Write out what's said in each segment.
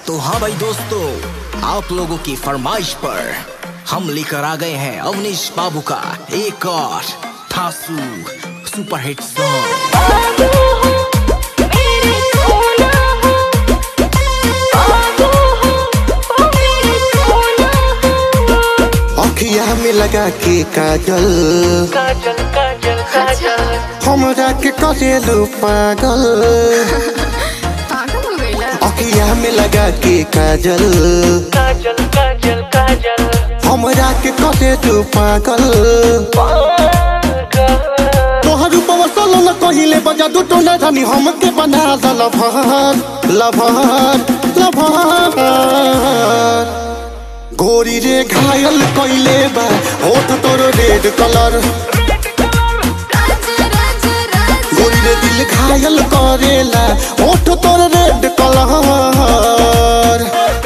तो हाँ भाई दोस्तों आप लोगों की फरमाइश पर हम लेकर आ गए हैं अवनीश बाबू का एक और थासू सुपरहिट सॉन्ग बाबू हो मेरे सोना हो बाबू हो ओ मेरे सोना हो अखिया में लगा के काजल काजल काजल काजल हमरा के करेलू पागल पागल हो गईला अखिया में लगा के काजल काजल काजल काजल हमरा के करेलू पागल तोहर ऊपर सलो न कहिले बजा दू टोना रानी हमके बना द लभर लभर लभर गोरी रे घायल कइले बा होठ तोर रेड कलर राजा राजा राजा गोरी रे दिल घायल करेला होठ तोर रेड कलर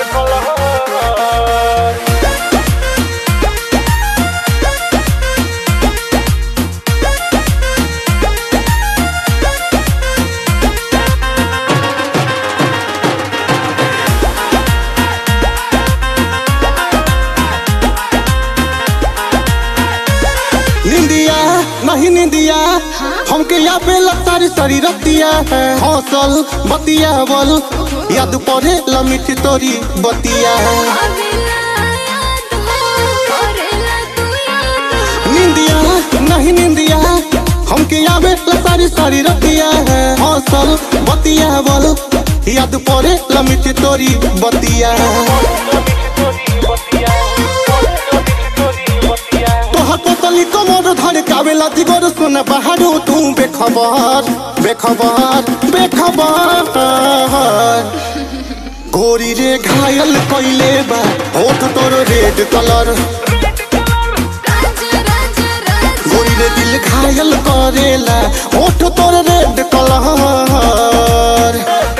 निंदिया नहीं निंदिया हमके यहाँ पे लगता सारी रतिया हौसल बतिया बल याद पड़े लमिट तोरी बतिया अबेला याद हो करेला तू याद निंदिया नहीं निंदिया हमके यहाँ पे सारी सारी रतिया हौसल बतिया बल याद पड़े लमिट तोरी बतिया तोहर पोतली कमर धर कावेला दिगोर सुन बहारो तू बेखबर बेखबर बेखबर गोरी रे घायल कइले बा होठ तोर रेड कलर राजा राजा राजा गोरी रे दिल घायल करेला होठ तोर रेड कलर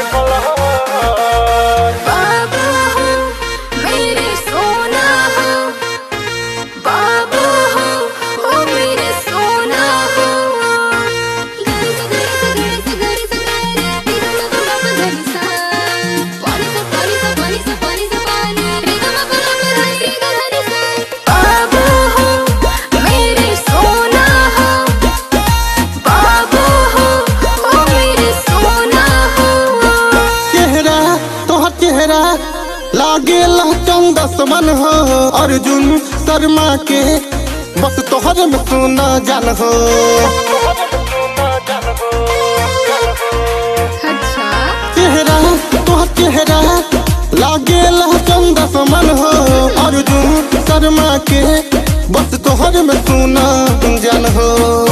बाबू हो मेरे सोना हो बाबू हो ओ मेरे सोना हो गरी से गरी से गरी से गरी से गरी रे गा मा पा मा पा गरी सा पानी सा पानी सा पानी सा पानी सा पानी रे गा मा पा मा रे रे गा रे सा बाबू हो मेरे सोना हो बाबू हो ओ मेरे सोना हो चेहरा तोहर चेहरा लागेला चंदस मन हो अर्जुन शर्मा के बस तोहर में सुना जान हो अच्छा चेहरा तोहर चेहरा लागेला चंदस मन हो अर्जुन शर्मा के बस तोहर में सुना जान हो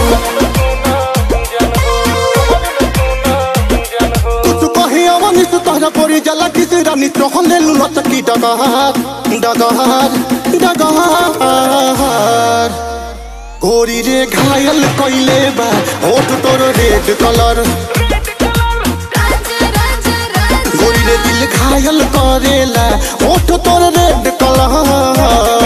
कुछ कही अवनिस तोहरा परी जला किस रानी तोहर ले लुला चकी डगहार डगहार डगहार गोरी रे घायल कइले बा होठ तोर रेड कलर राजा राजा राजा गोरी रे दिल घायल करेला होठ तोर रेड कलर